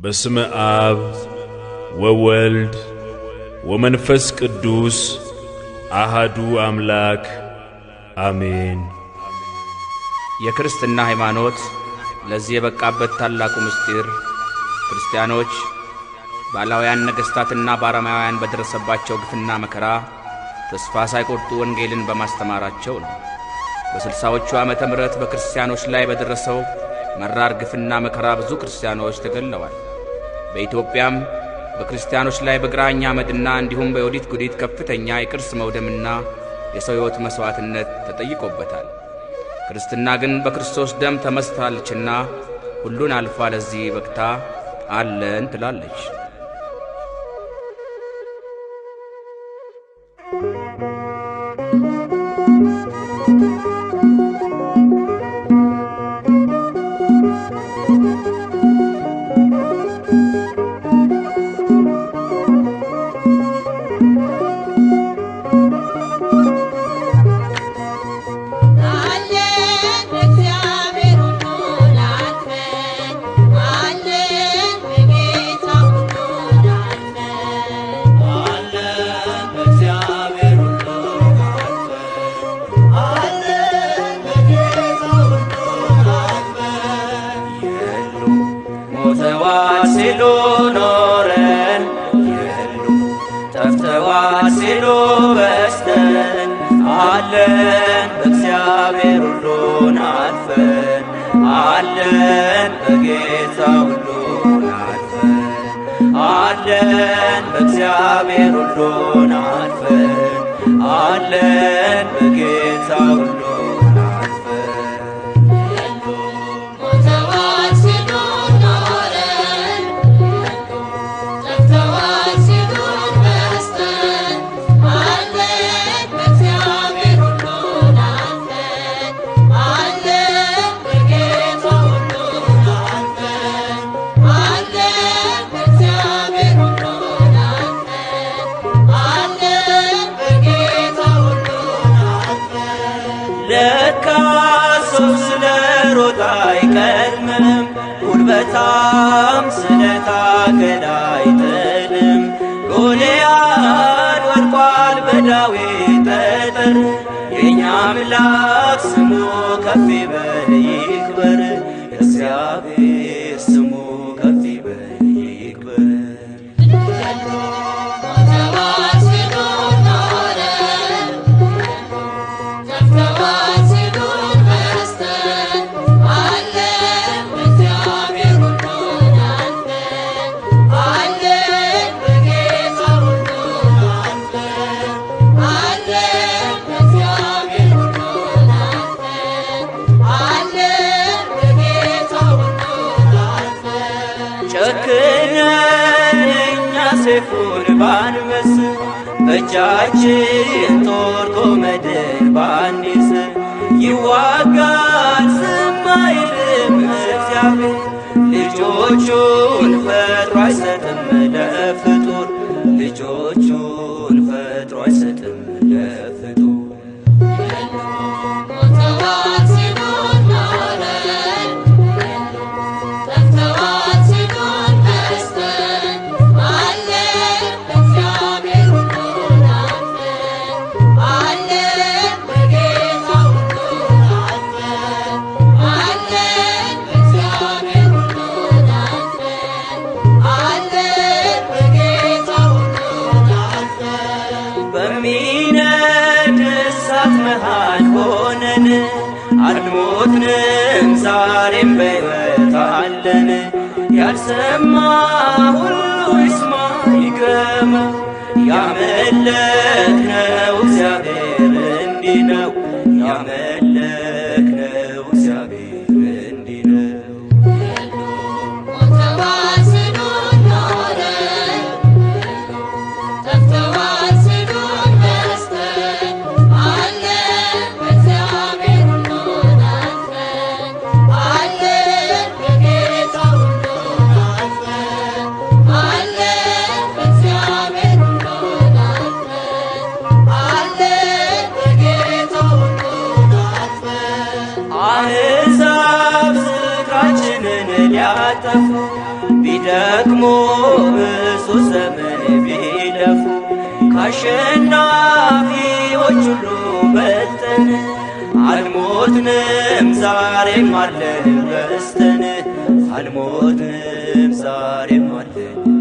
በስመ አብ ወወልድ ወመንፈስ ቅዱስ አሃዱ አምላክ አሜን። የክርስትና ሃይማኖት ለዚህ የበቃበት ታላቁ ምስጢር ክርስቲያኖች ባላውያን ነገሥታትና ባረማውያን በደረሰባቸው ግፍና መከራ ተስፋ ሳይቆርጡ ወንጌልን በማስተማራቸው ነው። በስልሳዎቹ ዓመተ ምሕረት በክርስቲያኖች ላይ በደረሰው መራር ግፍና መከራ ብዙ ክርስቲያኖች ተገለዋል። በኢትዮጵያም በክርስቲያኖች ላይ በግራኝ አመድና እንዲሁም በዮዲት ጉዲት ከፍተኛ የቅርስ መውደምና የሰው ሕይወት መሥዋዕትነት ተጠይቆበታል። ክርስትና ግን በክርስቶስ ደም ተመስታለችና ሁሉን አልፋ ለዚህ በቅታ አለን ትላለች። አለን በእግዚአብሔር ሁሉ ላልፈን አለን በጌታ ሁሉ ላልፈን አለን በእግዚአብሔር ሁሉ አልፈን አለን በጌታ ሁሉ አልፈን የሉ ሞተዋል ሲሉ ኖረን የሉ ጠፍተዋል ሲሉ በስተን አለን በእግዚአብሔር ሁሉን አልፈን አለን በጌታ ሁሉን አልፈን አለን በእግዚአብሔር ሁሉን አልፈን አለን በጌታ ሁሉን አልፈን ሞተዋል ሲሉ ኖረን ጠፍተዋል ሲሉ በስተን አለን በእግዚአብሔር ሁሉ ላልፈን አለን በጌታ ሁሉ ላልፈን አለን በእግዚአብሔር ሁሉ ላልፈን አለን በጌታ ሁሉ ላልፈን ለካ ሰው ስለ ሮጥ አይቀድምም፣ ጉልበታም ስለ ታገል አይጥልም። ጎልያድ ወድቋል በዳዊት ጠጠር፣ የእኛ አምላክ ስሙ ከፍ ይበል ይክበር፣ እግዚአብሔር ስሙ ከፍ ይበል ይክበር። ሞተዋል ሲሉ ኖረን ጠፍተዋል ሲሉ በስተን አለን በእግዚአብሔር ሁሉ ላልፈን አለን በጌታ ሁሉ ላልፈን አለን በእግዚአብሔር ሁሉ ላልፈን አለን በጌታ ሁሉ ላልፈን ጨክነን እኛ ሰይፉን ባንመስ በእጃችን ጦር ጎመድን ባንይዝ ይዋጋል ዝም አይልም እግዚአብሔር ልጆቹን ፈጥሮ አይሰጥም ለፍጡር ልጆቹን ፈጥሮ አይሰጥም ለፍጡር ሞተዋል ሲሉ ኖረን ጠፍተዋል ሲሉ በስተን አለን በእግዚአብሔር ሁሉ ላልፈን አለን በጌታ ሁሉ ላልፈን አለን በእግዚአብሔር ሁሉ ላልፈን አለን በጌታ ሁሉ ላልፈን በሚነድ እሳት መሃል ሆነን አልሞትንም፣ ዛሬም በሕይወት አለን። ያልሰማ ሁሉ ይስማ ይግረመው፣ ያመለክነው እግዚአብሔር እንዲህ ነው። ያመለክነው እግዚአብሔር እንዲህ ነው። ሞተዋል ሲሉ ኖረን ጠፍተዋል ሲሉ በስተን አለን በእግዚአብሔር ሁሉ ላልፈን አለን በጌታ ሁሉ ላልፈን አለን በእግዚአብሔር ሁሉ ላልፈን አለን በጌታ ሁሉ ደክሞ ብዙ ዘመን ቢለፉ ከአሸናፊዎች ሁሉ በልጠን አልሞትንም ዛሬም አለን በስተን አልሞትንም ዛሬም አለን